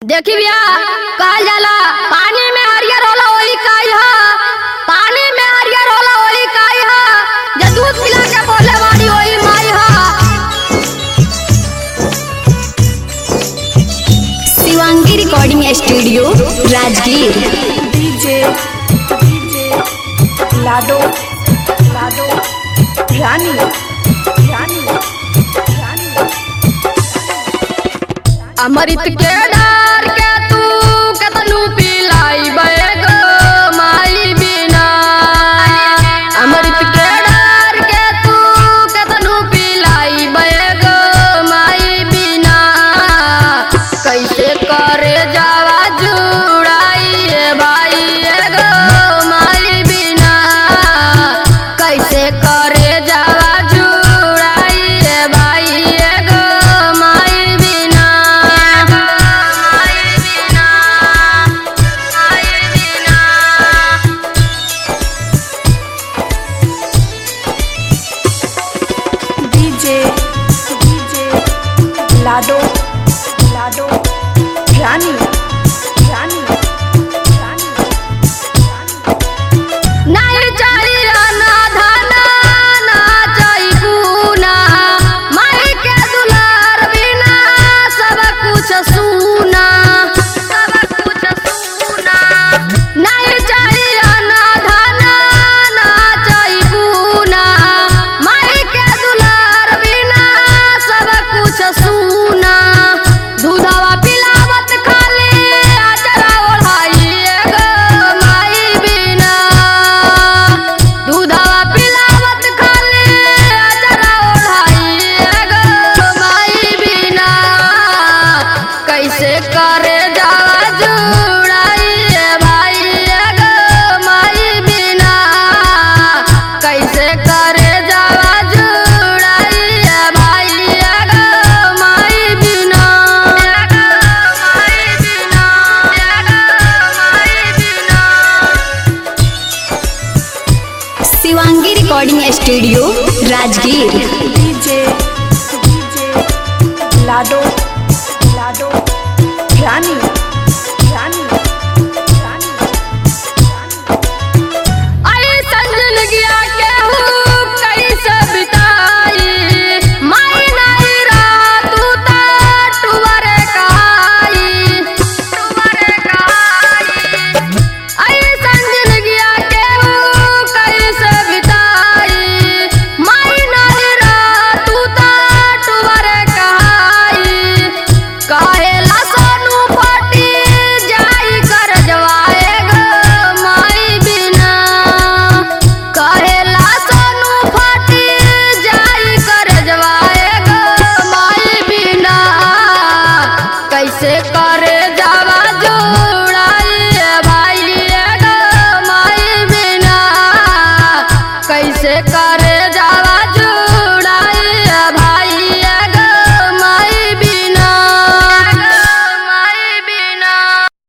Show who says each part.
Speaker 1: देखी भैया कहल जाला पानी में हरियर होला वही काई ह पानी में हरियर होला वही काई ह जे दूध पिला के बोले वाली वही माई ह
Speaker 2: Shivangi recording studio Rajgir
Speaker 3: DJ DJ लाडो लाडो रानी रानी रानी
Speaker 1: अमृत के डार के तू केतनु पिलाई बैगो माई बिना अमृत के डार के तू केतनु पिलाई बैगो माई बिना कैसे करे जावा जुड़ाई ए भाई एगो माई बिना कैसे करे जावा जुड़ाई ए भाई एगो माई बिना माई बिना माई बिना
Speaker 3: डीजे डीजे लाडो लाडो रानी रानी रानी
Speaker 1: नहीं चाहिए ना धना ना चाहिए पूना माई के दुलार बिना सब कुछ सूना सब कुछ सूना नहीं चाहिए ना धना ना चाहिए पूना माई के दुलार बिना सब कुछ सूना दूधवा पिलावत खाली अचरा ओढ़ाई एगो माई बिना दूधवा पिलावत खाली अचरा ओढ़ाई एगो माई बिना कैसे करे जावा जुड़ाई ए भाई एगो माई बिना कैसे करे जावा जुड़ाई ए भाई एगो माई बिना एगो माई बिना एगो माई बिना
Speaker 2: शिवांगी रिकॉर्डिंग स्टूडियो राजगीर